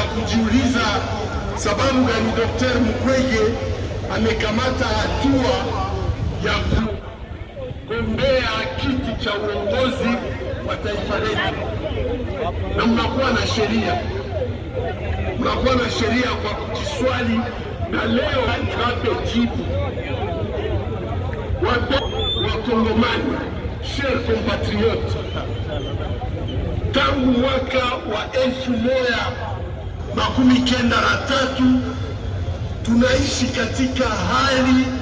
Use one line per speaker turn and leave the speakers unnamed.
kujiuliza sababu gani Dr. Mukwege amekamata hatua ya kugombea kiti cha uongozi wa taifa letu, na mnakuwa na sheria, mnakuwa na sheria kwa kujiswali, na leo niwape jibu wape Wakongomani, cher compatriote, tangu mwaka wa elfu moja makumi kenda na tatu tunaishi katika hali